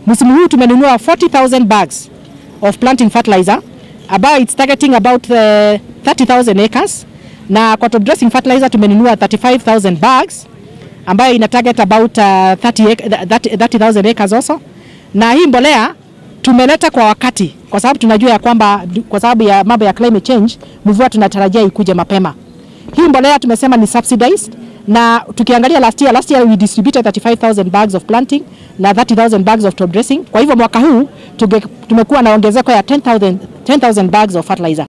Msimu huu tumenunua 40,000 bags of planting fertilizer ambayo it's targeting about uh, 30,000 acres na kwa top dressing fertilizer tumenunua 35,000 bags ambayo ina target about uh, 30 ac- 30 30,000 acres also, na hii mbolea tumeleta kwa wakati, kwa sababu tunajua ya kwamba kwa sababu ya mambo ya climate change, mvua tunatarajia ikuje mapema. Hii mbolea tumesema ni subsidized na tukiangalia last year, last year we distributed 35,000 bags of planting na 30,000 bags of top dressing. Kwa hivyo mwaka huu tuge- tumekuwa na ongezeko ya 10,000 10,000 bags of fertilizer.